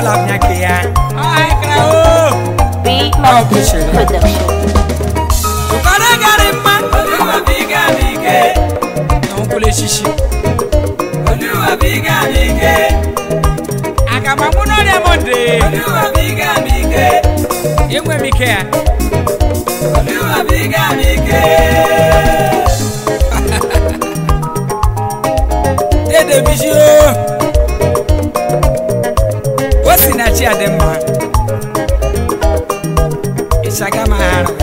labnya ke ya ai kra o B Melody Production. ukara gari mma oluwa biga bige na nkule shishi oluwa biga bige akamagbu n'ọrịa monde oluwa biga bige enwe m ike ya oluwa biga bige dede bisi o o si na chi adị mma ịsaga ma ha arụ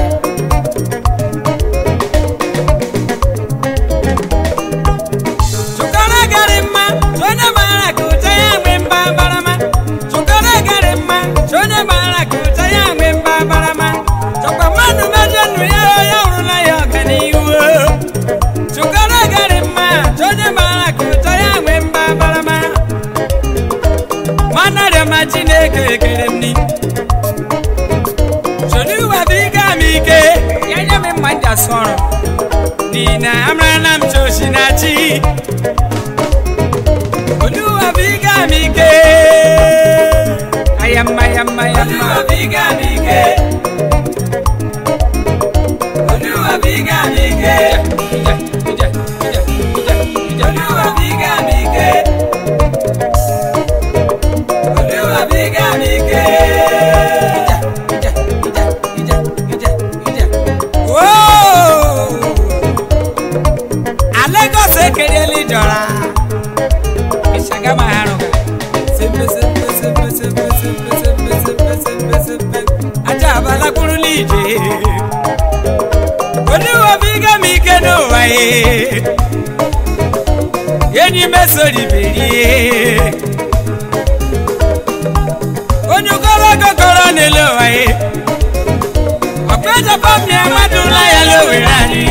Chukara gari mma, onye mara ka ụcha ya nwe mba barama. Chukara gari mma, onye mara ka ụcha ya nwe mba barama. Chọkwa mmadụ mejọ ndụ ya, ya hụrụla ya ọganihu. Chukara gari mma, onye mara ka ụcha ya nwe mba barama. Mana rịọma Chineke ekele m ni. Soluwa biga m ike, ya nye m mma nja sọrọ. Nina amrana mchoshi na chi Oluwa biga mike Ayamma ayamma ayamma Oluwa biga mike Oluwa biga mike Ija, ija, ija, ija, ija. Oluwa biga mike Oluwa biga mike Ija, ija, ija, ija, ija, ija. Whoa! Lagos ekeriela jọra ịshaga ma ha rụga sempe sempe sempe sempe sempe sempe sempe sempe sempe aja abala kwurula ije oluwa biga m ike n'ụwa ye enyi mesoriberie onye ogologo gọrọ n'elu ụwa ye ọkpejọpọmie mmadụ ụla ya lowere anyị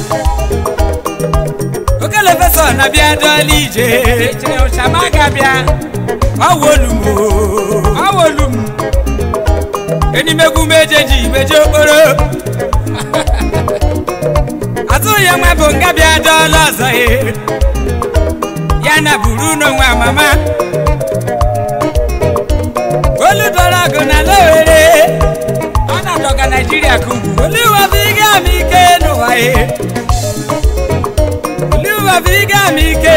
okele fẹsọ na bịa dọọlị ije echere ụchama ga-abịa ọwolum ọwolum enimegwu mejeji meje okporo atụghị nwa bụ nga bịa dọọlị ọzọ ye ya na buru n'onwe amama olu dọrọ ọgụ na lowere ọ na-adọga naijiria ka ugwu oluwa bụ ịga m ike n'ụwa ye Oluwa biga m ike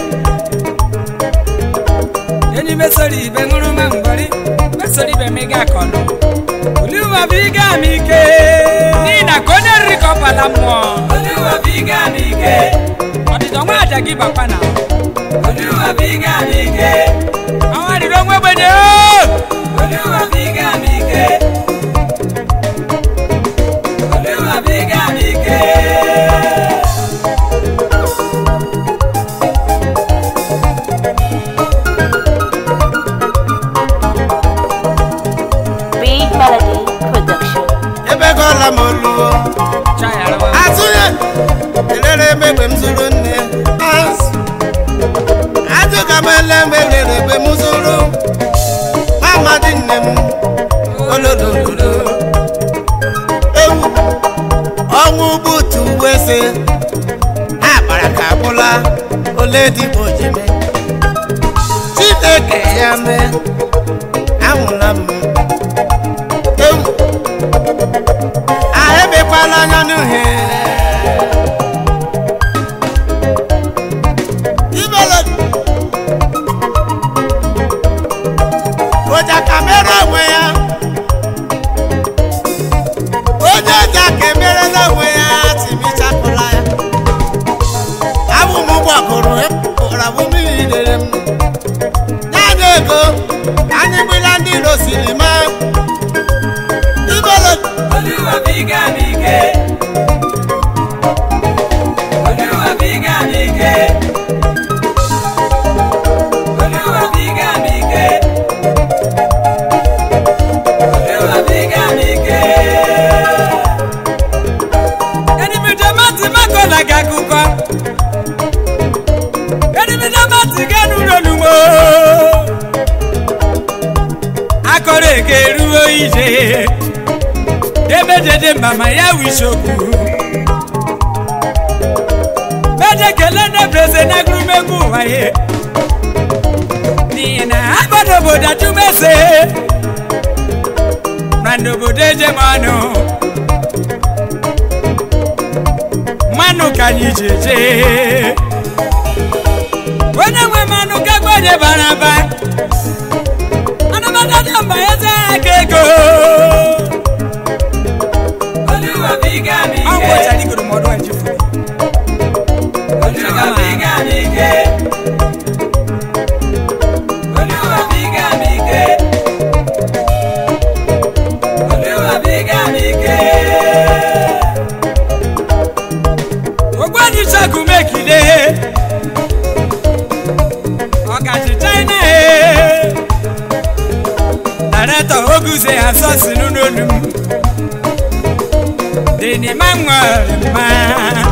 enyi mesoro ibe ṅụrụ ma mgbọrị mesoro ibe m ịga akọnọ Oluwa biga m ike n'ihi na ka onye riri ka ọ bala mmụọ Oluwa biga m ike ọdịdọ nwa aja gị bakwa na Oluwa biga m ike ọnwa riri onwe ogbenye o Oluwa biga m ike Oluwa biga m ike B Melody Production. ebegọla m oluwo azụnye elere emegbe m zụrụ nne azụ ajụga m ele mgbe rere egbe m zụrụ amadi nne m olololo ewu ọnwụ butu weze ha gbara ka agbụla ole dịgbo jeme chineke ya mee anwụla m ewu ahịbekwala anya n'uhe ibele ụja ka mere onwe ya onye ụja ka emerela onwe ya timichapụla ya abụ m gbagoro ụra bụ mmiri dere m naanị ego anyị gbila ndị iro siri maa ibele Oluwa biga m ike Oluwa biga m ike Oluwa biga m ike Oluwa biga m ike Enimido mati makola gakuko Enimido mati ganu ronumo Akọrọ eke ruo ije emejeje mama ya wisokwu meje kele na breze na agụrụmegwu ụwa ye n'ihi na abụ n'obodo ajụmese na n'obodo ejemanụ mmanụ ka anyị ji eje onye nwe mmanụ kagbe onye bara aba anamata dị mba eze aka ego Olúwa fi gá mi ọ ké. gwụchara igoro mọdụ ejifuru Olúwa fi gá mi ké. Olúwa fi gá mi ké. Olúwa fi gá mi ké. ogboni ṣẹ́gun mẹ́kìlé ọ̀gàjì china ẹ̀ dàrẹ́tọ̀ ogunze asọ́sì nínú olú dèní máa ń wọ̀rẹ̀ máa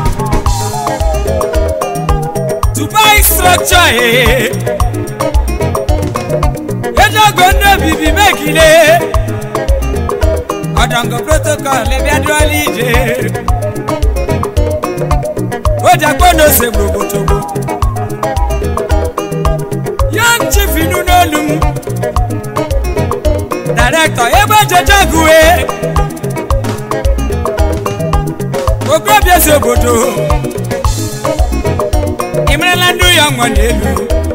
dubai structure ẹ̀ ejogo ndé bìbí mẹ́kìlé ọ̀dọ̀ngọ̀ protocol ẹ̀bí adúlọ́ ìjẹ́ ó jẹ gbọ́dọ̀ ṣe gbogbogbò. young chief inú n'olu m director ebe jejegue okorobịa esi obodo imerela ndị ya nwa n'elu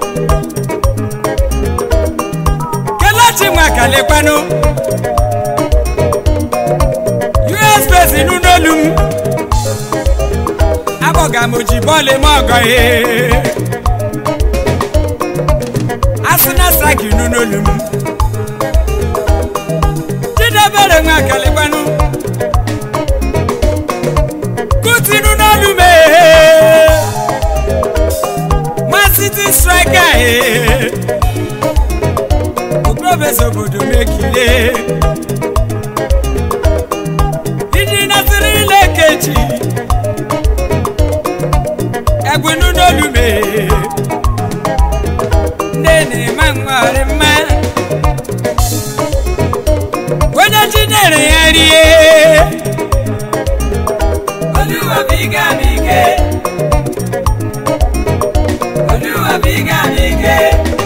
kelechi nwa kalekwanụ us base inú n'olu m abọ̀gà mojí bọ́ọ̀lì mọ́ ọ̀gọ́ yìí. arsenal strike nínú olùmú. jíde bẹ̀rẹ̀ ń àkàlẹ̀ pẹ́nu. kùtì nínú olùmẹ̀. man city striker yìí. ògbóbẹ̀sẹ̀ òbòdò mẹ́kìlẹ̀. ìdí nasiri ilé kejì ẹgbinu n'olume nne ma nwere mma onye chinere ya rie Olúwa fi gá mi ké. Olúwa fi gá mi ké.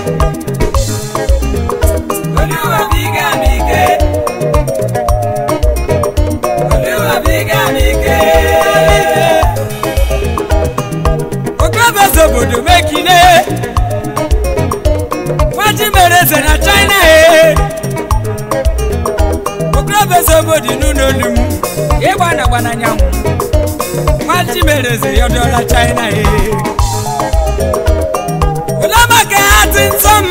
Olúwa fi gá mi ké. Olúwa fi gá mi ké. ogbebeze obodo mekile nwajimereze na china e ogbebeze obodo n'ụlọolu m ịgba na agba n'anyanwụ nwajimereze yọdọla china e olamaka ati nsọ m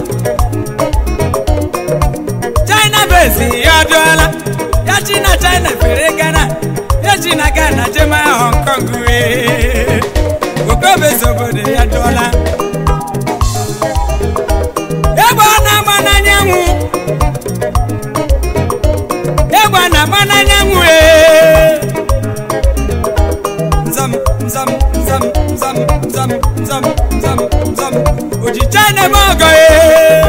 china bezi yọdọla ya chi na china fere ghana ya chi na ghana jema hong kong wee okobezi obodo ya dụọla egbe ọ na-agba n'anyanwụ egbe ọ na-agba n'anyanwụ ee nzam nzam nzam nzam nzam nzam nzam nzam ojicha na-eme ọgọ ee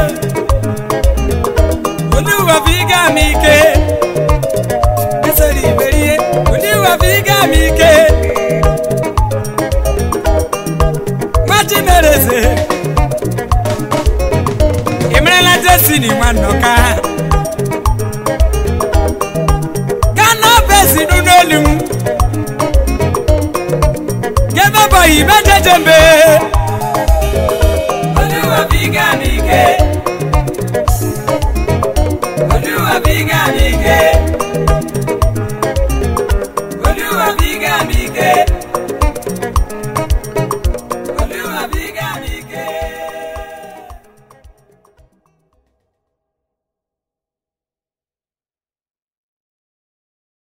olúwa fi gá mi ike esori ìbéríye olúwa fi gá mi ike. machimereze imerela destiny nwanọka gana besi n'ụlọelu m gebebọyi mejejembe Olúwa fi gá mi ké. Olúwa fi gá mi ké.